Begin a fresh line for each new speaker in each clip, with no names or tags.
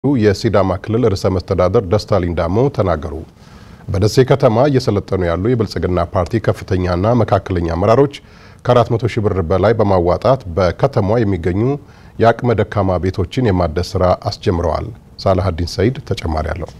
የሲዳማ ክልል ርዕሰ መስተዳደር ደስታ ሊዳሞ ተናገሩ። በደሴ ከተማ እየሰለጠኑ ያሉ የብልጽግና ፓርቲ ከፍተኛና መካከለኛ አመራሮች ከ400 ሺህ ብር በላይ በማዋጣት በከተማዋ የሚገኙ የአቅመ ደካማ ቤቶችን የማደስ ስራ አስጀምረዋል። ሳላሀዲን ሰይድ ተጨማሪ አለው።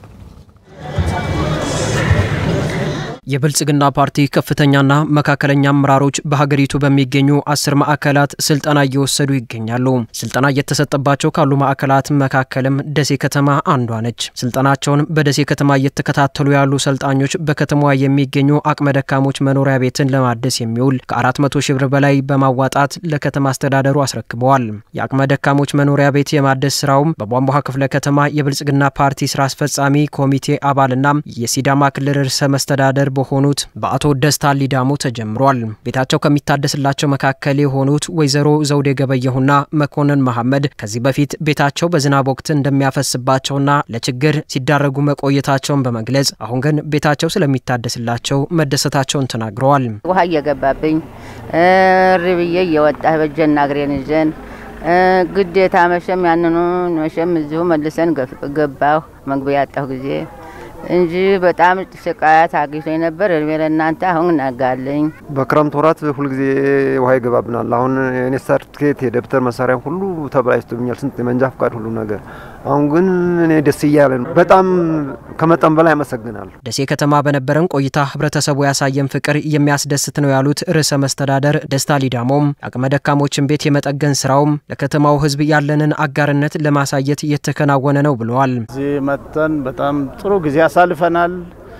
የብልጽግና ፓርቲ ከፍተኛና መካከለኛ አመራሮች በሀገሪቱ በሚገኙ አስር ማዕከላት ስልጠና እየወሰዱ ይገኛሉ። ስልጠና እየተሰጠባቸው ካሉ ማዕከላት መካከልም ደሴ ከተማ አንዷ ነች። ስልጠናቸውን በደሴ ከተማ እየተከታተሉ ያሉ ሰልጣኞች በከተማዋ የሚገኙ አቅመ ደካሞች መኖሪያ ቤትን ለማደስ የሚውል ከ400 ሺህ ብር በላይ በማዋጣት ለከተማ አስተዳደሩ አስረክበዋል። የአቅመ ደካሞች መኖሪያ ቤት የማደስ ስራውም በቧንቧ ክፍለ ከተማ የብልጽግና ፓርቲ ስራ አስፈጻሚ ኮሚቴ አባልና የሲዳማ ክልል ርዕሰ መስተዳደር በሆኑት በአቶ ደስታ ሊዳሞ ተጀምሯል። ቤታቸው ከሚታደስላቸው መካከል የሆኑት ወይዘሮ ዘውዴ ገበየሁና መኮንን መሐመድ ከዚህ በፊት ቤታቸው በዝናብ ወቅት እንደሚያፈስባቸውና ለችግር ሲዳረጉ መቆየታቸውን በመግለጽ አሁን ግን ቤታቸው ስለሚታደስላቸው መደሰታቸውን ተናግረዋል።
ውሃ እየገባብኝ እሪ ብዬ እየወጣ በጀና እግሬን ይዘን ግዴታ መሸም ያንኑ መሸም እዚሁ መልሰን ገባሁ መግቢያ ያጣሁ ጊዜ እንጂ በጣም ስቃያት አግኝቶኝ ነበር። እድሜ ለእናንተ አሁን ነጋልኝ።
በክረምት ወራት ሁልጊዜ ውሃ ይገባብናል። አሁን የኔ ሰርቲፊኬት የደብተር መሳሪያ ሁሉ ተበላሽቶብኛል። ስንት የመንጃ ፍቃድ ሁሉ ነገር። አሁን ግን እኔ ደስ እያለ ነው። በጣም ከመጠን በላይ አመሰግናለሁ።
ደሴ ከተማ በነበረን ቆይታ ህብረተሰቡ ያሳየን ፍቅር የሚያስደስት ነው ያሉት ርዕሰ መስተዳደር ደስታ ሊዳሞም አቅመ ደካሞችን ቤት የመጠገን ስራውም ለከተማው ህዝብ ያለንን አጋርነት ለማሳየት እየተከናወነ ነው ብለዋል።
እዚህ መጥተን በጣም ጥሩ ጊዜ ያሳልፈናል።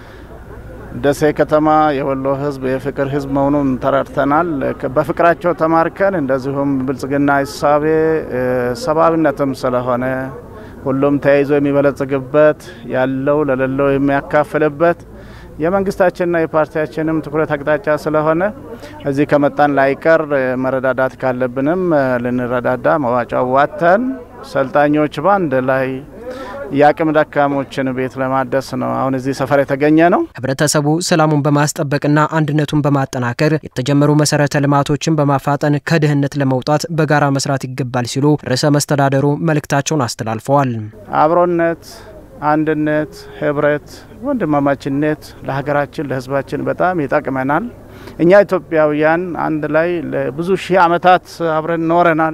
ደሴ ከተማ የወሎ ህዝብ የፍቅር ህዝብ መሆኑን ተረድተናል። በፍቅራቸው ተማርከን እንደዚሁም ብልጽግና እሳቤ ሰብአዊነትም ስለሆነ ሁሉም ተያይዞ የሚበለጽግበት ያለው ለሌለው የሚያካፍልበት የመንግስታችንና የፓርቲያችንም ትኩረት አቅጣጫ ስለሆነ እዚህ ከመጣን ላይቀር መረዳዳት ካለብንም ልንረዳዳ መዋጫው ዋተን ሰልጣኞች ባንድ ላይ የአቅም ደካሞችን ቤት ለማደስ ነው አሁን እዚህ ሰፈር የተገኘ ነው።
ህብረተሰቡ ሰላሙን በማስጠበቅና አንድነቱን በማጠናከር የተጀመሩ መሰረተ ልማቶችን በማፋጠን ከድህነት ለመውጣት በጋራ መስራት ይገባል ሲሉ ርዕሰ መስተዳደሩ መልእክታቸውን አስተላልፈዋል።
አብሮነት፣ አንድነት፣ ህብረት፣ ወንድማማችነት ለሀገራችን ለህዝባችን በጣም ይጠቅመናል። እኛ ኢትዮጵያውያን አንድ ላይ ለብዙ ሺህ ዓመታት አብረን ኖረናል።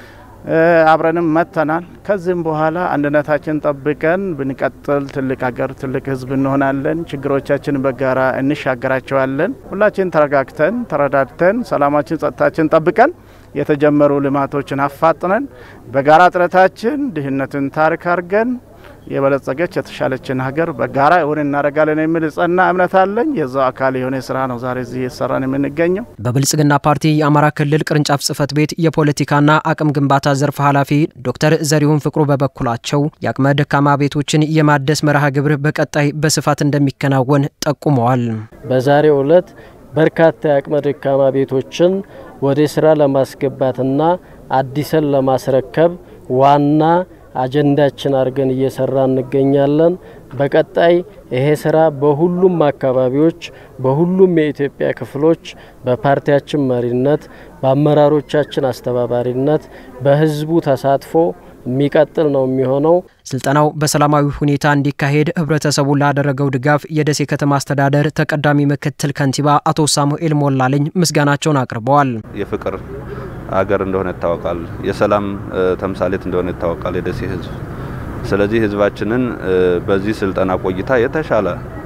አብረንም መጥተናል። ከዚህም በኋላ አንድነታችን ጠብቀን ብንቀጥል ትልቅ ሀገር ትልቅ ህዝብ እንሆናለን። ችግሮቻችን በጋራ እንሻገራቸዋለን። ሁላችን ተረጋግተን ተረዳድተን ሰላማችን፣ ጸጥታችን ጠብቀን የተጀመሩ ልማቶችን አፋጥነን በጋራ ጥረታችን ድህነትን ታሪክ አድርገን የበለጸገች የተሻለችን ሀገር በጋራ እውን እናደርጋለን የሚል ጸና እምነት አለኝ። የዛው አካል የሆነ ስራ ነው ዛሬ እዚህ የተሰራን የምንገኘው።
በብልጽግና ፓርቲ የአማራ ክልል ቅርንጫፍ ጽህፈት ቤት የፖለቲካና አቅም ግንባታ ዘርፍ ኃላፊ ዶክተር ዘሪሁን ፍቅሩ በበኩላቸው የአቅመ ደካማ ቤቶችን የማደስ መርሃ ግብር በቀጣይ በስፋት እንደሚከናወን ጠቁመዋል።
በዛሬው ዕለት በርካታ የአቅመ ደካማ ቤቶችን ወደ ስራ ለማስገባትና አዲሰን ለማስረከብ ዋና አጀንዳችን አድርገን እየሰራ እንገኛለን። በቀጣይ ይሄ ስራ በሁሉም አካባቢዎች በሁሉም የኢትዮጵያ ክፍሎች በፓርቲያችን መሪነት በአመራሮቻችን አስተባባሪነት በህዝቡ ተሳትፎ የሚቀጥል ነው የሚሆነው።
ስልጠናው በሰላማዊ ሁኔታ እንዲካሄድ ህብረተሰቡ ላደረገው ድጋፍ የደሴ ከተማ አስተዳደር ተቀዳሚ ምክትል ከንቲባ አቶ ሳሙኤል ሞላለኝ ምስጋናቸውን አቅርበዋል።
የፍቅር አገር እንደሆነ ይታወቃል። የሰላም ተምሳሌት እንደሆነ ይታወቃል የደሴ ህዝብ። ስለዚህ ህዝባችንን በዚህ ስልጠና ቆይታ የተሻለ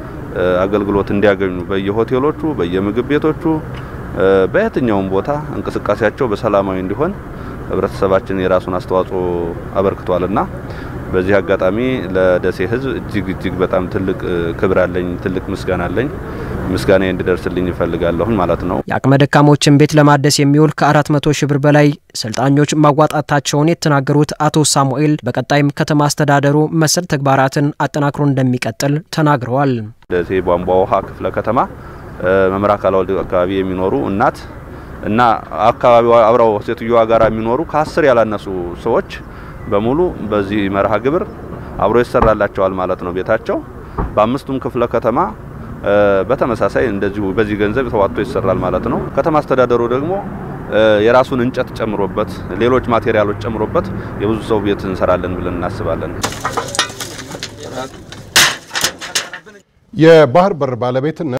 አገልግሎት እንዲያገኙ በየሆቴሎቹ፣ በየምግብ ቤቶቹ፣ በየትኛውም ቦታ እንቅስቃሴያቸው በሰላማዊ እንዲሆን ህብረተሰባችን የራሱን አስተዋጽኦ አበርክቷልና በዚህ አጋጣሚ ለደሴ ህዝብ እጅግ እጅግ በጣም ትልቅ ክብር አለኝ፣ ትልቅ ምስጋና አለኝ። ምስጋና እንዲደርስልኝ ይፈልጋለሁን ማለት ነው።
የአቅመ ደካሞችን ቤት ለማደስ የሚውል ከ400 ሺህ ብር በላይ ሰልጣኞች ማዋጣታቸውን የተናገሩት አቶ ሳሙኤል በቀጣይም ከተማ አስተዳደሩ መሰል ተግባራትን አጠናክሮ እንደሚቀጥል ተናግረዋል።
ደሴ ቧንቧ ውሃ ክፍለ ከተማ መምራ አካላወልድ አካባቢ የሚኖሩ እናት እና አካባቢው አብረው ሴትዮዋ ጋር የሚኖሩ ከአስር ያላነሱ ሰዎች በሙሉ በዚህ መርሃ ግብር አብሮ ይሰራላቸዋል ማለት ነው። ቤታቸው በአምስቱም ክፍለ ከተማ በተመሳሳይ እንደዚሁ በዚህ ገንዘብ ተዋጥቶ ይሰራል ማለት ነው። ከተማ አስተዳደሩ ደግሞ የራሱን እንጨት ጨምሮበት ሌሎች ማቴሪያሎች ጨምሮበት የብዙ ሰው ቤት እንሰራለን ብለን እናስባለን።
የባህር በር ባለቤትነት